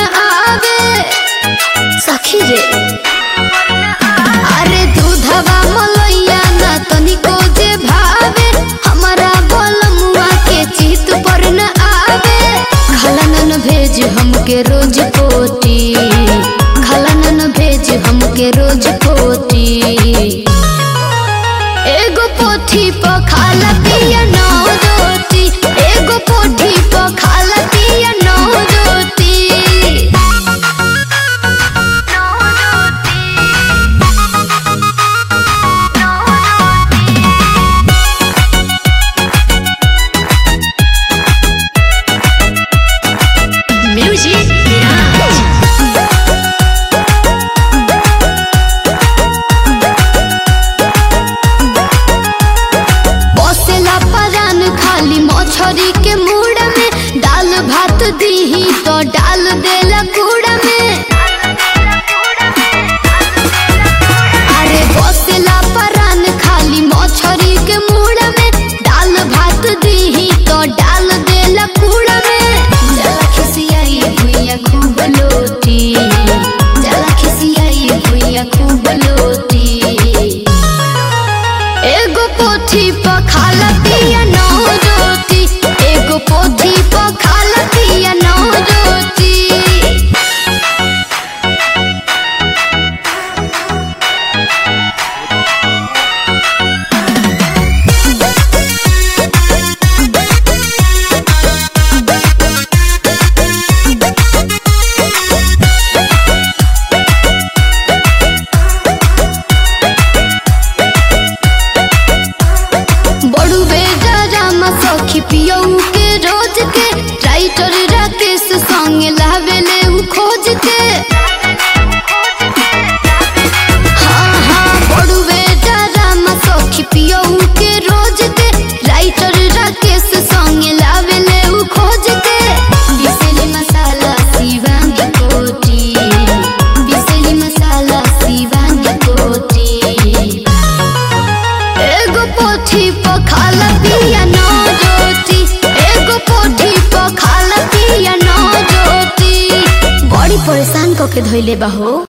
आवे सखी रे अरे दूधवा मलैया ना तनिको जे भावे हमारा बलमुआ के चित पर न आवे खलनन भेज हमके रोज पोटी खलनन भेज हमके रोज पोटी एगो पोथी पर खाला पिया नौ रोटी एगो पोथी पर खाला पिया नौ रोटी Music Mirage. बसेला परान खाली मछरी के मुड़ में दाल भात दीही तो डाल देला कूड़ा में अरे बसेला परान खाली मछरी के मुड़ में दाल भात दीही तो डाल देला कूड़ा में जला खिसियाई भुइया खूब लोटी जला खिसियाई भुइया खूब लोटी एगो पोथी पर खाला पिया नौ रोटी एगो पोथी पर खाला पिया नौ रोटी बड़ू बेटा रामा सखी पियऊ के रोज के राइटर राकेश संग लावेले उ खोज के हाँ हाँ बड़ू बेटा रामा सखी पियऊ के रोज के राइटर राकेश संग लावेले उ खोज के बिसली मसाला शिवांग कोटी बिसली मसाला शिवांग कोटी एगो पोथी पर खाला पिया नौ रोटी एगो पोथी पर खाला पिया नौ रोटी बड़ी परेशान कके धइले बा हो